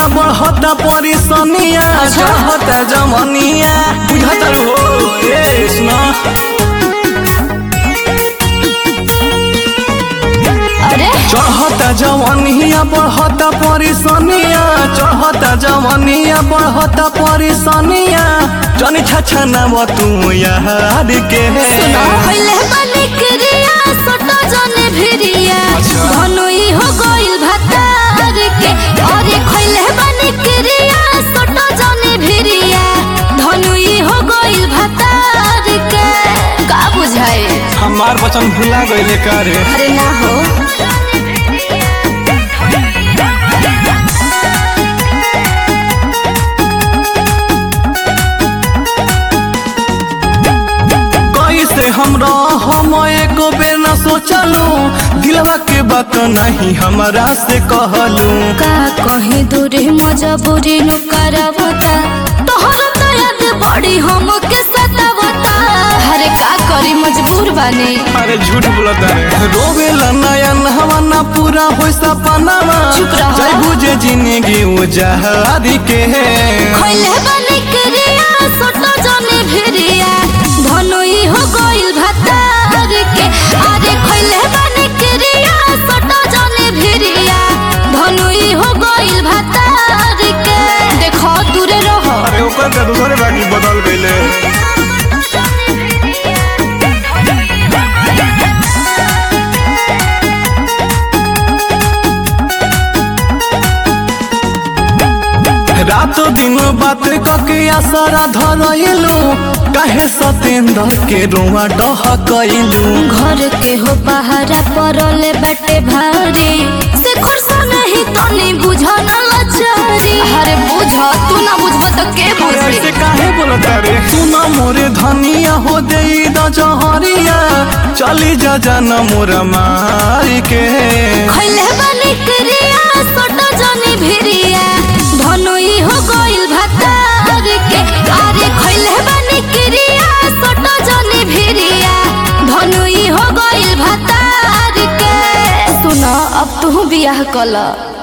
जवनिया बढ़ता परेशानिया चढ़ता जवनिया बुझता हो ए सुना अरे चढ़ता जवनिया बढ़ता परेशानिया चढ़ता जवनिया बढ़ता परेशानिया जनी छछा नाम तू यार के सुनो पहले बने क्रिया सोटो जने भिरिया अच्छा। धनुई हो गइल भतार के अरे खइले बने क्रिया सोटो जने भिरिया धनुई हो गइल भतार के का बुझाए हमार वचन भुला गइले करे अरे ना हो कैसे हमरा हम एको बेर न सोचलू दिलवा के बात नहीं हमरा से कहलू का कहीं दूरी मजबूरी नु करवता तोहर तो याद बड़ी हमके सतावता अरे का करी मजबूर बानी अरे झूठ बोलता रे रोवेला नयन हवाना पूरा होई सपनावा चुप रह। चाहे बुझे जिंदगी वो जहारी के खइले बने क्रिया सोटो जने भिरिया धनुई हो गइल भतार के अरे खइले बने क्रिया सोटो जने भिरिया धनुई हो गइल भतार के देखो दूरे रहो अरे ओकर का दूसरे बाकी बदल गइले रातो दिन बात कके आसरा धरइलू काहे सतेंद्र के रुआ डह कइलू घर के हो पहाड़ा परले बटे भारी से खुरसा नहीं तनी बुझा न लचारी अरे बुझ तू ना बुझब तो के ऐसे बुझी काहे बोलता रे सुना मोरे धनिया हो दे द जहरिया चली जा जाना मोरा मारी के खइले बनी क्रिया सोटो जनी भिरिया धनुई हो गइल भतार के अरे खइले बनी क्रिया सोटो जनी भिरिया धनुई हो गइल भतार के सुनो अब तू बियाह कला